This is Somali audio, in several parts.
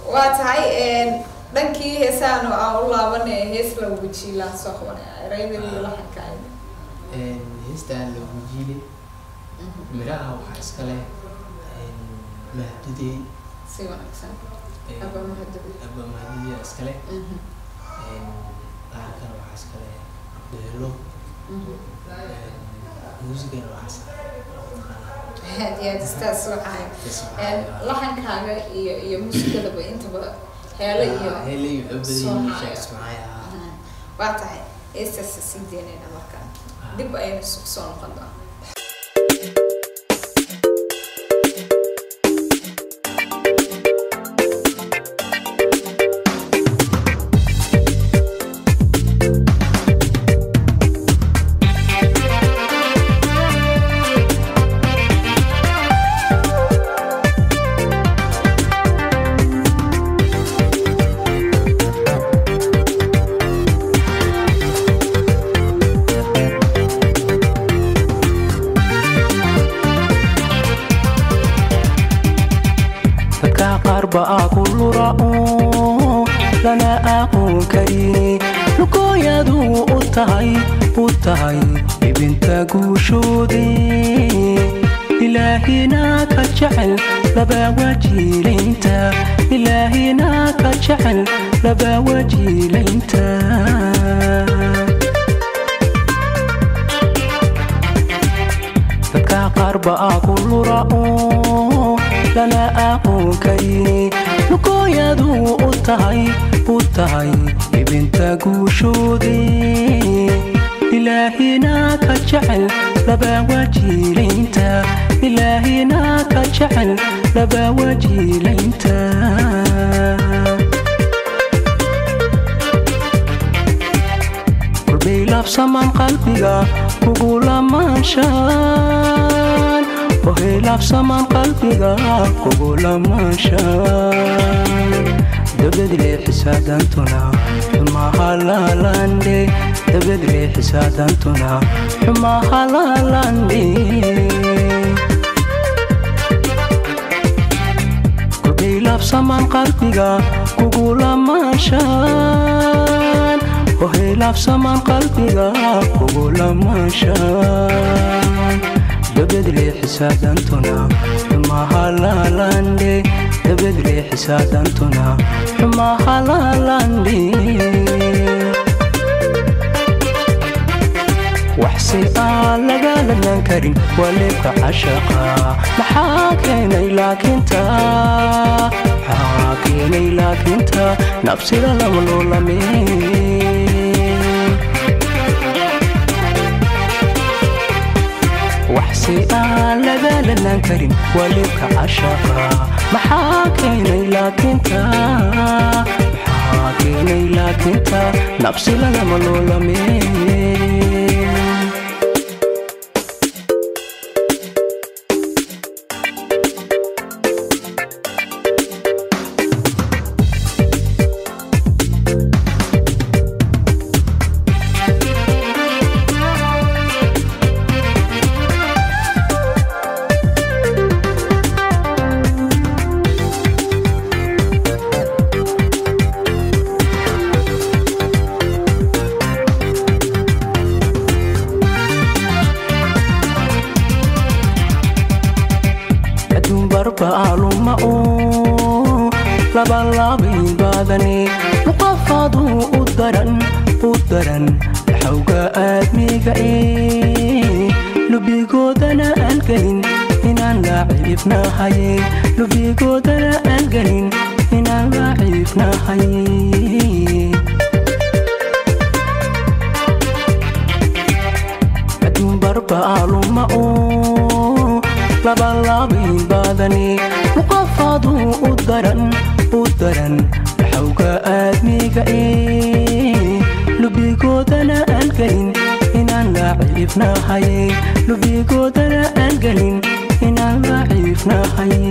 waa tahay dhankii heesaanu aan u laabanay hees la wajiila soo qabanay erayadii laxanka heestaan la wajiile miraha waxaa iska leh mahdudey si wanaagsan aba mahadab aba mahdudiya iska leh laxankana waxaa iska leh beelo muusigana waxaa aad iyo aad istaas waxahay laxankaaga iyo iyo muusikadaba intaba heelo iyo hele iyo Soomaaliya. abadii ismacaya waa tahay heestaas sii deynayna markaan dib ayaynu isugu soo noqon doonaa dadka qaar baa ku lura'o lana aqoon karini lugooyadu u tahay u tahay ibinta guushoodii ilaahina ka jecel laba wajiilaynta ilaahina ka jecel laba wajiilaynta dadka qaar baa ku lura'o lana aqoon karini lugooyadu u tahay u tahay ibinta guushoodii ilaahina ka jecel laba wajiilaynta ilaahina ka jecel laba wajiilaynta kolbay laabsamaan qalbiga kugu lamaanshaan ohay laabsamaan qalbiga kugu lamaanshaan dabadle xisaadantuna xumaha laalandhe dabadle xisaadantuna xumaha laalandhe kolbay laabsamaan qalbiga kugu lamaanshaan ohay laabsamaan qalbiga kugu lamaanshaan dabadle xisaadantuna xumaha laalandhe dabadle xisaadantuna xumaha laalandhe waxse aan lagalanaan karin waa leebka cashaqa maxaa keenay laakiinta maxaa keenay laakiinta nafsida lama loolame waxse aan lagalanaan karin waa leebka cashaqa maxaa keenay laakiinta maxaa keenay laakiinta nafsida lama loolame adduun barbaaluma oo labalaabay baadane muqafaadu u daran u daran xawga aadmiga ee lubigoodana aan gelin inaan laciifnahaye lubigoodana aan gelin inaan laciifnahaye adduun barbaaluma oo labalaabay baadane muqafaadu u daran u daran xawga aadmiga ee lubigoodana aan gelin inaan laciifnahaye lubigoodana aan gelin inaan laciifnahaye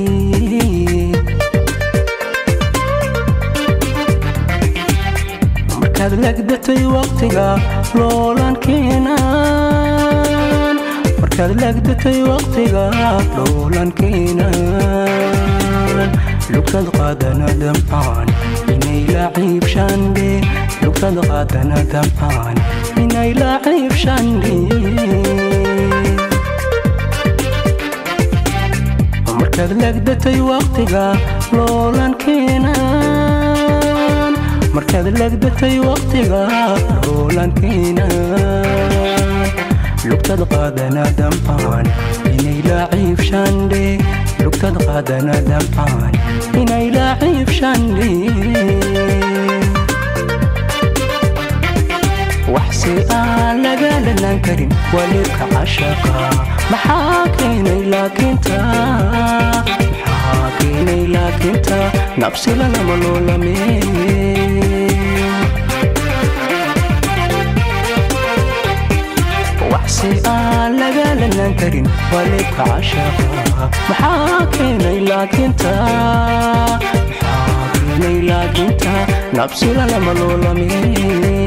markaad legdatay waqtiga loolan keenaan markaad legdatay waqtiga loolan keenaan lugtad qaadana damcaan inay laciib shandhe lugtad qaadana damcaan inay laciib shandhe markaad legdatay waqtiga loolankiinan markaad legdatay waqtiga loolankiinan lugtad qaadana damcaan inay laciib shandhe lugtad qaadana damcaan inay laciib shandhe waxse aan laga dhalan karin waliibka cashaqa maxaa keenay laakiinta maxaa keenay laakiinta nabsila lama loolameen waxse aan laga dhalan karin waliibka cashaqa maxaa keenay laakiinta maxaa keenay laakiinta nabsila lama loolameen